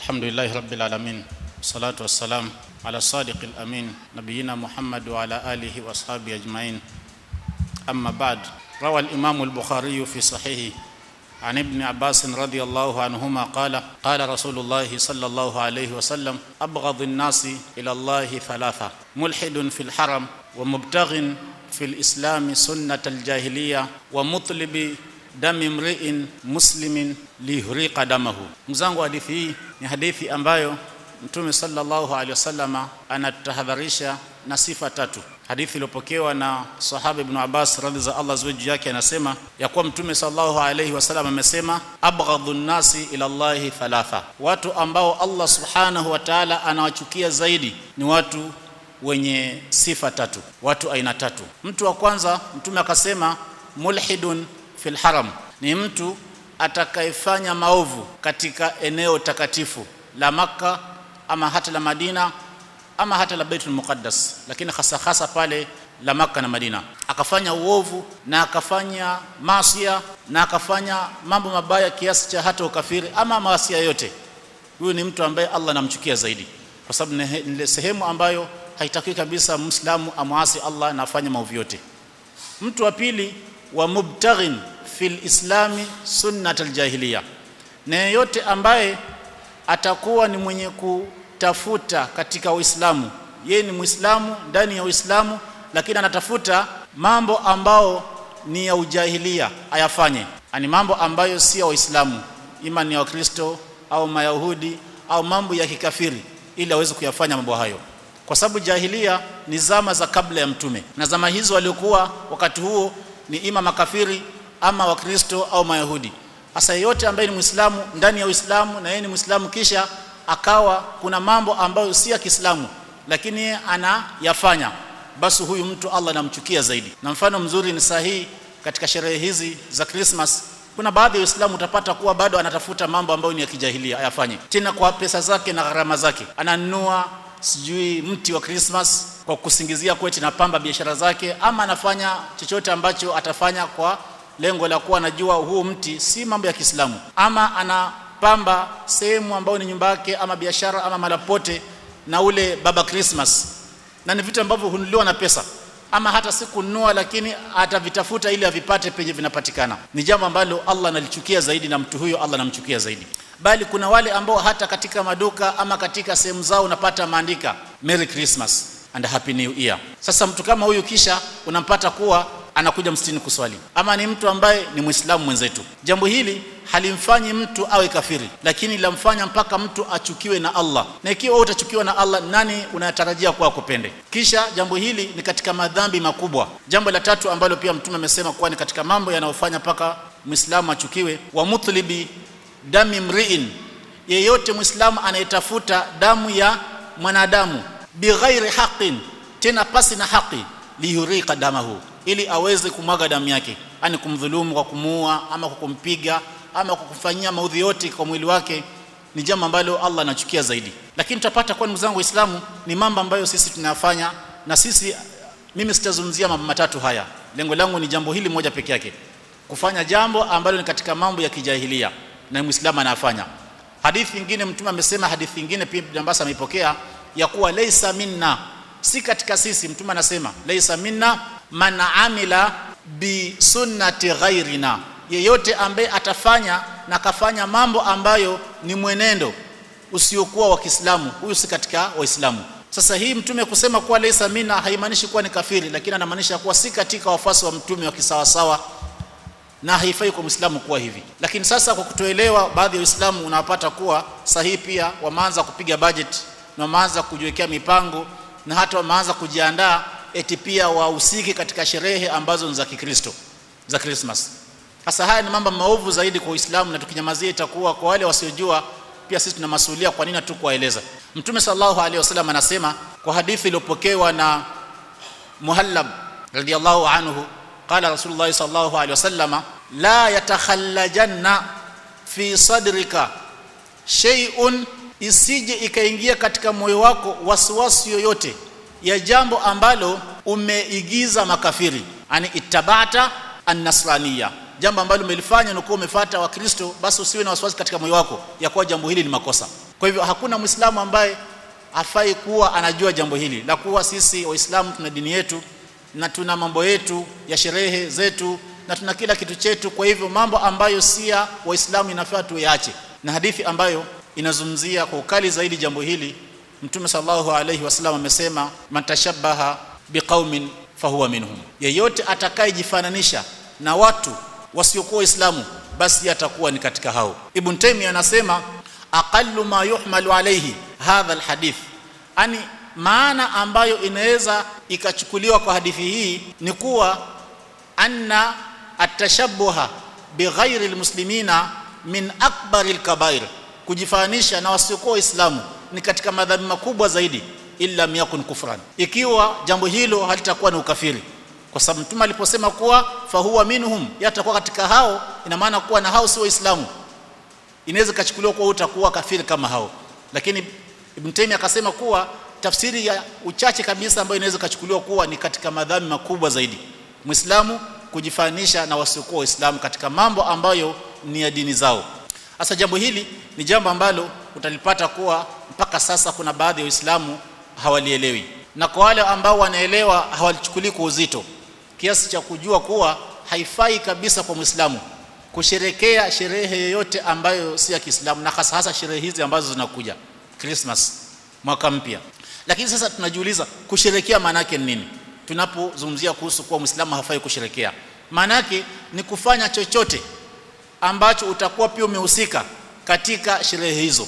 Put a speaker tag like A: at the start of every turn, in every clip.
A: الحمد لله رب العالمين والصلاة والسلام على الصادق الأمين نبينا محمد وعلى آله وأصحابه أجمعين أما بعد روى الإمام البخاري في صحيحه عن ابن عباس رضي الله عنهما قال قال رسول الله صلى الله عليه وسلم أبغض الناس إلى الله ثلاثة ملحد في الحرم ومبتغ في الإسلام سنة الجاهلية ومطلب dami mriin muslimin lihriqa damahu. Mzangu, hadithi hii ni hadithi ambayo Mtume sallallahu alaihi wasallama anatahadharisha na sifa tatu. Hadithi iliyopokewa na sahaba Ibn Abbas radhi za Allah ziwe juu yake, anasema ya kuwa Mtume sallallahu alaihi wasallam amesema, abghadhu nnasi ila Allahi thalatha, watu ambao Allah subhanahu wa ta'ala anawachukia zaidi ni watu wenye sifa tatu, watu aina tatu. Mtu wa kwanza Mtume akasema mulhidun fil haram ni mtu atakayefanya maovu katika eneo takatifu la Makka ama hata la Madina ama hata la Baitul Muqaddas, lakini hasa hasa pale la Makka na Madina, akafanya uovu na akafanya masia na akafanya mambo mabaya kiasi cha hata ukafiri ama maasi yote. Huyu ni mtu ambaye Allah anamchukia zaidi, kwa sababu ni sehemu ambayo haitakiwi kabisa Muislamu amwasi Allah na afanye maovu yote. Mtu wa pili wa mubtaghin fil islami sunnat aljahiliya, na yeyote ambaye atakuwa ni mwenye kutafuta katika Uislamu, yeye ni Muislamu ndani ya Uislamu, lakini anatafuta mambo ambao ni ya ujahilia ayafanye, ani mambo ambayo si ya Waislamu, ima ni ya Wakristo au Mayahudi au mambo ya kikafiri, ili aweze kuyafanya mambo hayo kwa sababu jahilia ni zama za kabla ya mtume, na zama hizo waliokuwa wakati huo ni ima makafiri ama wakristo au mayahudi hasa yeyote ambaye ni muislamu ndani ya uislamu na yeye ni muislamu kisha akawa kuna mambo ambayo si ya kiislamu lakini yeye anayafanya basi huyu mtu allah anamchukia zaidi na mfano mzuri ni sahihi katika sherehe hizi za krismas kuna baadhi ya waislamu utapata kuwa bado anatafuta mambo ambayo ni ya kijahilia ayafanye tena kwa pesa zake na gharama zake ananunua sijui mti wa Christmas kwa kusingizia kweti na pamba biashara zake, ama anafanya chochote ambacho atafanya kwa lengo la kuwa anajua huu mti si mambo ya Kiislamu, ama anapamba sehemu ambayo ni nyumba yake ama biashara ama malapote na ule baba Christmas, na ni vitu ambavyo hununuliwa na pesa ama hata si kununua, lakini atavitafuta ili avipate penye vinapatikana. Ni jambo ambalo Allah analichukia zaidi, na mtu huyo Allah anamchukia zaidi bali kuna wale ambao hata katika maduka ama katika sehemu zao unapata maandika Merry Christmas and Happy New Year. Sasa mtu kama huyu kisha unampata kuwa anakuja msikitini kuswali, ama ni mtu ambaye ni Muislamu mwenzetu. Jambo hili halimfanyi mtu awe kafiri, lakini lamfanya mpaka mtu achukiwe na Allah, na ikiwa wewe utachukiwa na Allah, nani unatarajia kuwa akupende? Kisha jambo hili ni katika madhambi makubwa. Jambo la tatu ambalo pia Mtume amesema kuwa ni katika mambo yanayofanya mpaka Muislamu achukiwe, wa mutlibi dami mriin, yeyote mwislamu anayetafuta damu ya mwanadamu bighairi haqin, tena pasi na haki, liyuriqa damahu, ili aweze kumwaga damu yake, ani kumdhulumu kwa kumuua ama kwa kumpiga ama kwa kumfanyia maudhi yote kwa mwili wake, ni jambo ambalo Allah anachukia zaidi. Lakini tutapata kwa ndugu zangu Waislamu, ni mambo ambayo sisi tunayafanya na sisi. Mimi sitazungumzia mambo matatu haya, lengo langu ni jambo hili moja peke yake, kufanya jambo ambalo ni katika mambo ya kijahilia na muislamu anafanya. Hadithi nyingine Mtume amesema, hadithi nyingine pia Ibn Abbas ameipokea ya kuwa laisa minna, si katika sisi. Mtume anasema laisa minna man amila bi sunnati ghairina, yeyote ambaye atafanya na kafanya mambo ambayo ni mwenendo usiokuwa wa Kiislamu, huyu si katika Waislamu. Sasa hii Mtume kusema kuwa laisa minna haimaanishi kuwa ni kafiri, lakini anamaanisha kuwa si katika wafuasi wa Mtume wa kisawasawa na haifai kwa Muislamu kuwa hivi. Lakini sasa kwa kutoelewa, baadhi ya Waislamu unawapata kuwa sahihi pia wameanza kupiga budget na wameanza kujiwekea mipango na hata wameanza kujiandaa eti pia wahusiki katika sherehe ambazo ni za Kikristo za Christmas. Sasa haya ni mambo maovu zaidi kwa Uislamu, na tukinyamazia itakuwa kwa wale wasiojua, pia sisi tuna masuhulia. Kwa nini tu kuwaeleza? Mtume sallallahu alaihi wasallam anasema kwa hadithi iliyopokewa na Muhallab radiyallahu anhu qala Rasulullah sallallahu alaihi wasallam la yatakhallajanna fi sadrika shay'un, isije ikaingia katika moyo wako wasiwasi yoyote ya jambo ambalo umeigiza makafiri, ani ittabata annasraniya, jambo ambalo umelifanya na kuwa umefuata Wakristo, basi usiwe na wasiwasi katika moyo wako ya kuwa jambo hili ni makosa. kwa hivyo hakuna muislamu ambaye hafai kuwa anajua jambo hili la kuwa sisi waislamu tuna dini yetu na tuna mambo yetu ya sherehe zetu na tuna kila kitu chetu kwa hivyo mambo ambayo si ya waislamu inafaa tuyaache na hadithi ambayo inazungumzia kwa ukali zaidi jambo hili mtume sallallahu alaihi wasallam amesema man tashabbaha biqaumin fahuwa minhum yeyote atakayejifananisha na watu wasiokuwa waislamu basi atakuwa ni katika hao ibn taymiyyah anasema aqallu ma yuhmalu alayhi hadha alhadith ani maana ambayo inaweza ikachukuliwa kwa hadithi hii ni kuwa anna atashabbuha bighairi almuslimina min akbari alkabair kujifanisha na wasiokuwa waislamu ni katika madhambi makubwa zaidi illa yakun kufran ikiwa jambo hilo halitakuwa ni ukafiri kwa sababu mtume aliposema kuwa fahuwa minhum yatakuwa katika hao ina maana kuwa na hao si waislamu inaweza kachukuliwa kuwa utakuwa kafiri kama hao lakini ibn Taymiyyah akasema kuwa tafsiri ya uchache kabisa ambayo inaweza kachukuliwa kuwa ni katika madhambi makubwa zaidi muislamu kujifanisha na wasiokuwa waislamu katika mambo ambayo ni ya dini zao sasa jambo hili ni jambo ambalo utalipata kuwa mpaka sasa kuna baadhi ya waislamu hawalielewi na kwa wale ambao wanaelewa hawalichukulii kwa uzito kiasi cha kujua kuwa haifai kabisa kwa muislamu kusherekea sherehe yoyote ambayo si ya Kiislamu na hasa hasa sherehe hizi ambazo zinakuja Christmas mwaka mpya lakini sasa tunajiuliza kusherekea maana yake ni nini tunapozungumzia kuhusu kuwa muislamu hafai kusherekea maana yake ni kufanya chochote ambacho utakuwa pia umehusika katika sherehe hizo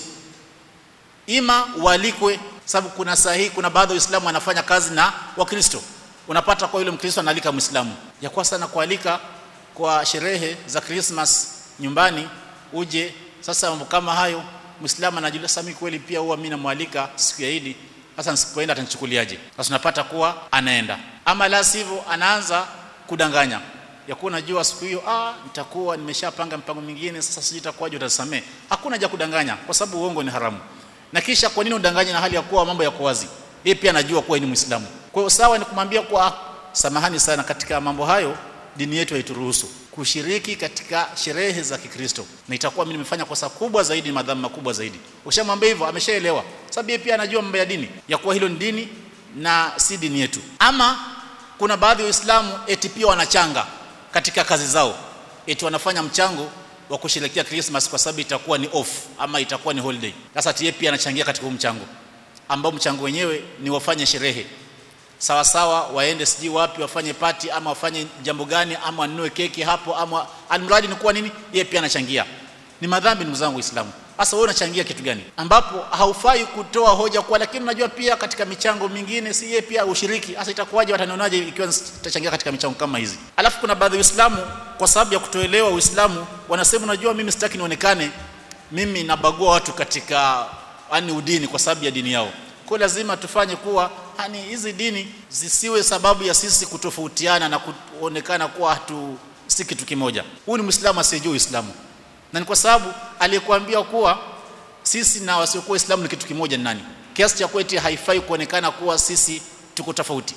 A: ima ualikwe sababu kuna sahihi kuna baadhi ya waislamu wanafanya kazi na wakristo unapata kwa yule mkristo analika muislamu ya kwa sana kualika kwa sherehe za Christmas nyumbani uje sasa mambo kama hayo muislamu anajiuliza sasa mimi kweli pia huwa mimi namwalika siku ya Idi sasa nisipoenda atanichukuliaje sasa tunapata kuwa anaenda ama la sivyo anaanza kudanganya ya kuwa najua siku hiyo ah nitakuwa nimeshapanga mpango mwingine sasa sijui itakuwaje utasamee hakuna haja kudanganya kwa sababu uongo ni haramu na kisha kwa nini udanganye na hali ya kuwa mambo yako wazi yeye pia anajua kuwa ni muislamu kwa hiyo sawa ni kumwambia kwa samahani sana katika mambo hayo dini yetu haituruhusu kushiriki katika sherehe za Kikristo na itakuwa mimi nimefanya kosa kubwa zaidi madhambi makubwa zaidi ukishamwambia hivyo ameshaelewa sababu yeye pia anajua mambo ya dini ya kuwa hilo ni dini na si dini yetu ama kuna baadhi ya waislamu eti pia wanachanga katika kazi zao eti wanafanya mchango wa kusherehekea Christmas kwa sababu itakuwa ni off ama itakuwa ni holiday sasa yeye pia anachangia katika huu mchango ambao mchango wenyewe ni wafanye sherehe sawa sawa waende sijui wapi wafanye pati ama wafanye jambo gani ama wanunue keki hapo ama almradi ni kuwa nini yeye pia anachangia ni madhambi ndugu zangu waislamu sasa wewe unachangia kitu gani ambapo haufai kutoa hoja kwa lakini unajua pia katika michango mingine si yeye pia ushiriki sasa itakuwaje watanionaje ikiwa nitachangia katika michango kama hizi alafu kuna baadhi ya waislamu kwa sababu ya kutoelewa uislamu wanasema unajua mimi sitaki nionekane mimi nabagua watu katika yani udini kwa sababu ya dini yao kwa lazima tufanye kuwa hani hizi dini zisiwe sababu ya sisi kutofautiana na kuonekana kuwa hatu si kitu kimoja huyu ni muislamu asiyejua uislamu na ni kwa sababu aliyekuambia kuwa sisi na wasiokuwa waislamu ni kitu kimoja ni nani kiasi cha kweti haifai kuonekana kuwa sisi tuko tofauti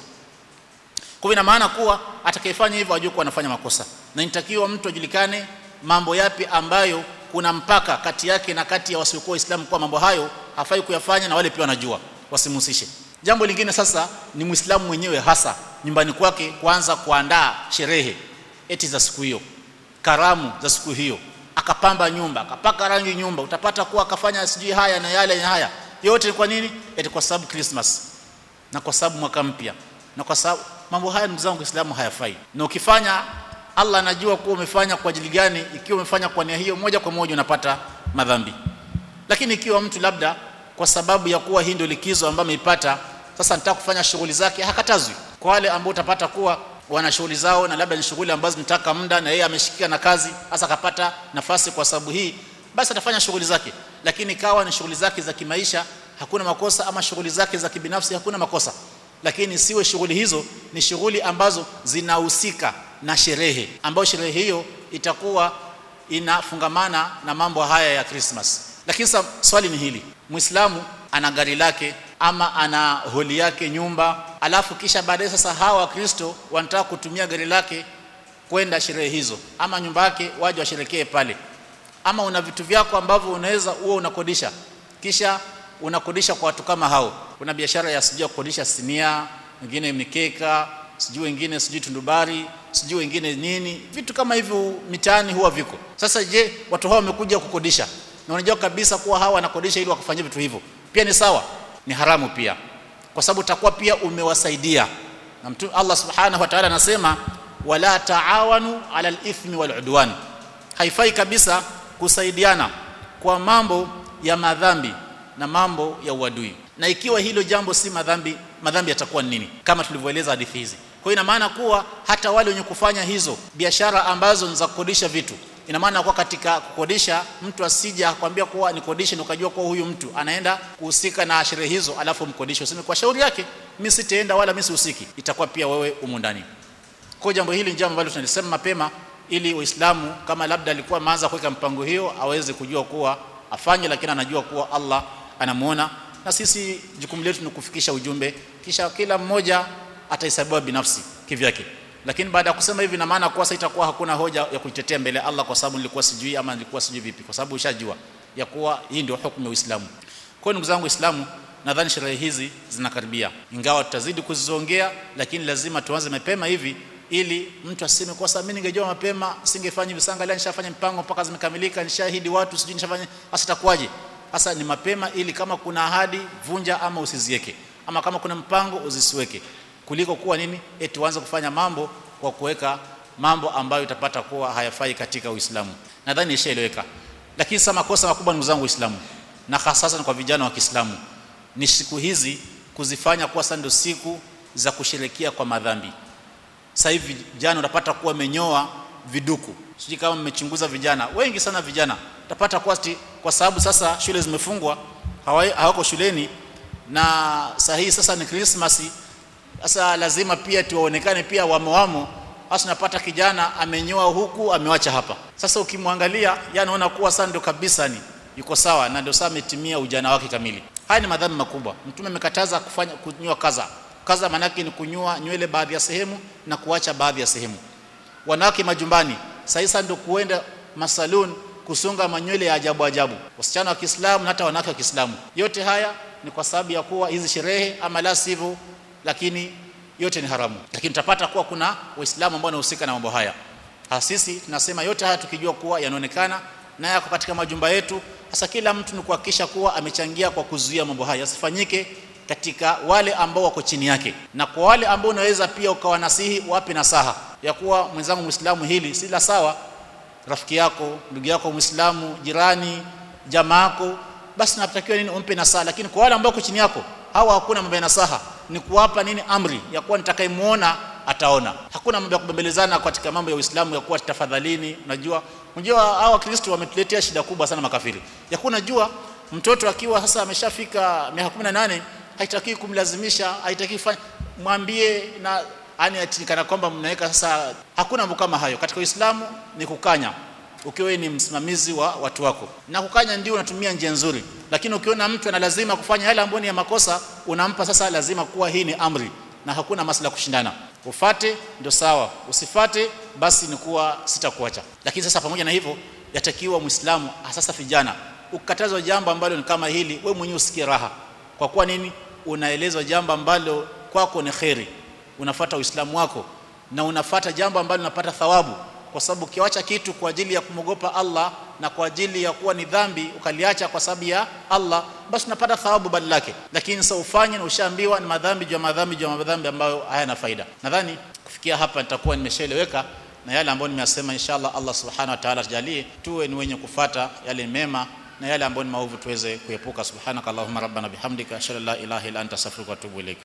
A: kwa ina maana kuwa atakayefanya hivyo ajue kuwa anafanya makosa na inatakiwa mtu ajulikane mambo yapi ambayo kuna mpaka kati yake na kati ya wasiokuwa waislamu kwa mambo hayo hafai kuyafanya na wale pia wanajua wasimhusishe jambo lingine sasa ni muislamu mwenyewe hasa nyumbani kwake kuanza kuandaa sherehe eti za siku hiyo karamu za siku hiyo akapamba nyumba akapaka rangi nyumba utapata kuwa akafanya sijui haya na yale na haya yote kwa nini eti kwa sababu Christmas na kwa sababu mwaka mpya na kwa sababu mambo haya ndugu zangu Uislamu hayafai na ukifanya Allah anajua kuwa umefanya kwa ajili gani ikiwa umefanya kwa nia hiyo moja kwa moja unapata madhambi lakini ikiwa mtu labda kwa sababu ya kuwa hii ndio likizo ambayo ameipata sasa nataka kufanya shughuli zake hakatazwi kwa wale ambao utapata kuwa wana shughuli zao na labda ni shughuli ambazo zinataka muda na yeye ameshikika na kazi hasa akapata nafasi kwa sababu hii basi atafanya shughuli zake lakini kawa ni shughuli zake za kimaisha hakuna makosa ama shughuli zake za kibinafsi hakuna makosa lakini siwe shughuli hizo ni shughuli ambazo zinahusika na sherehe ambayo sherehe hiyo itakuwa inafungamana na mambo haya ya Christmas lakini sasa swali ni hili muislamu ana gari lake ama ana holi yake nyumba alafu kisha baadaye sasa hawa wakristo wanataka kutumia gari lake kwenda sherehe hizo ama nyumba yake waje washerekee pale ama una vitu vyako ambavyo unaweza uwe unakodisha kisha unakodisha kwa watu kama hao kuna biashara ya sijui kukodisha sinia wengine mikeka sijui wengine sijui tundubari sijui wengine nini vitu kama hivyo mitaani huwa viko sasa je watu hao wamekuja kukodisha na unajua kabisa kuwa hawa wanakodisha ili wakafanyia vitu hivyo pia ni sawa ni haramu pia kwa sababu utakuwa pia umewasaidia na mtume Allah subhanahu wa ta'ala anasema wala taawanu ala al-ithmi wal udwan haifai kabisa kusaidiana kwa mambo ya madhambi na mambo ya uadui na ikiwa hilo jambo si madhambi madhambi yatakuwa ni nini kama tulivyoeleza hadithi hizi kwa hiyo ina maana kuwa hata wale wenye kufanya hizo biashara ambazo ni za kukodisha vitu ina maana kuwa katika kukodisha mtu asija akwambia kuwa nikodishe ukajua kuwa huyu mtu anaenda kuhusika na sherehe hizo alafu mkodishe useme kwa shauri yake mimi sitaenda wala mimi sihusiki itakuwa pia wewe umu ndani kwa jambo hili ni jambo ambalo tunalisema mapema ili Uislamu kama labda alikuwa ameanza kuweka mpango hiyo aweze kujua kuwa afanye lakini anajua kuwa Allah anamuona na sisi jukumu letu ni kufikisha ujumbe kisha kila mmoja atahesabiwa binafsi kivyake lakini baada ya kusema hivi na maana kuwa sasa itakuwa hakuna hoja ya kuitetea mbele ya Allah kwa sababu nilikuwa sijui ama nilikuwa sijui vipi kwa sababu ushajua ya kuwa hii ndio hukumu ya Uislamu kwa ndugu zangu Waislamu nadhani sherehe hizi zinakaribia ingawa tutazidi kuzizongea lakini lazima tuanze mapema hivi ili mtu aseme kwa sababu mimi ningejua mapema singefanya hivi sanga leo nishafanya mpango mpaka zimekamilika nishahidi watu sijui nishafanya hasa itakuwaje hasa ni mapema ili kama kuna ahadi vunja ama usiziweke ama kama kuna mpango uzisiweke kuliko kuwa nini eti uanze kufanya mambo kwa kuweka mambo ambayo utapata kuwa hayafai katika Uislamu nadhani ishaeleweka lakini sasa makosa makubwa ndugu zangu Uislamu na hasa kwa vijana wa Kiislamu ni siku hizi kuzifanya kuwa sasa ndio siku za kusherekea kwa madhambi sasa hivi vijana unapata kuwa amenyoa viduku sijui kama mmechunguza vijana wengi sana vijana utapata kuwa kwa sababu sasa shule zimefungwa hawako shuleni na sahihi sasa ni Christmas sasa lazima pia tuwaonekane pia wamewamo hasa unapata kijana amenyoa huku amewacha hapa sasa ukimwangalia yeye anaona kuwa sasa ndio kabisa ni yuko sawa na ndio sasa ametimia ujana wake kamili haya ni madhambi makubwa mtume amekataza kufanya kunyoa kaza kaza manake ni kunyoa nywele baadhi ya sehemu na kuacha baadhi ya sehemu wanawake majumbani sasa ndio kuenda masalun kusunga manywele ya ajabu ajabu wasichana wa Kiislamu na hata wanawake wa Kiislamu yote haya ni kwa sababu ya kuwa hizi sherehe ama la sivyo lakini yote ni haramu lakini tutapata kuwa kuna waislamu ambao wanahusika na mambo haya sisi tunasema yote haya tukijua kuwa yanaonekana na yako katika majumba yetu sasa kila mtu ni kuhakikisha kuwa amechangia kwa kuzuia mambo haya yasifanyike katika wale ambao wako chini yake na kwa wale ambao unaweza pia ukawanasihi wape nasaha ya kuwa mwenzangu muislamu hili si la sawa rafiki yako ndugu yako muislamu jirani jamaa yako basi natakiwa nini umpe nasaha lakini kwa wale ambao wako chini yako hawa hakuna mambo ya nasaha ni kuwapa nini amri ya kuwa nitakayemuona ataona hakuna mambo ya kubembelezana katika mambo ya Uislamu ya kuwa tafadhalini unajua unajua hao wakristo wametuletea shida kubwa sana makafiri ya kuwa unajua mtoto akiwa sasa ameshafika miaka 18 haitaki kumlazimisha haitaki fanya mwambie na ani atikana kwamba mnaweka sasa hakuna mambo kama hayo katika Uislamu ni kukanya ukiwa ni msimamizi wa watu wako na kukanya ndio unatumia njia nzuri lakini ukiona mtu ana lazima kufanya yale ambayo ni ya makosa unampa sasa lazima kuwa hii ni amri na hakuna masala kushindana ufate ndio sawa usifate basi ni kuwa sitakuacha lakini sasa pamoja na hivyo yatakiwa muislamu sasa vijana ukatazwa jambo ambalo ni kama hili we mwenyewe usikie raha kwa kuwa nini unaelezwa jambo ambalo kwako ni kheri unafata uislamu wako na unafata jambo ambalo unapata thawabu kwa sababu ukiacha kitu kwa ajili ya kumogopa Allah na kwa ajili ya kuwa ni dhambi ukaliacha kwa sababu ya Allah basi unapata thawabu badala yake lakini sasa ufanye na ushaambiwa ni madhambi juu ya madhambi juu ya madhambi ambayo hayana faida nadhani kufikia hapa nitakuwa nimeshaeleweka na yale ambayo nimeyasema inshallah Allah subhanahu wa ta'ala tujalie tuwe ni wenye kufata yale mema na yale ambayo ni maovu tuweze kuepuka subhanaka allahumma rabbana bihamdika ashhadu an la ilaha illa anta astaghfiruka wa atubu ilaik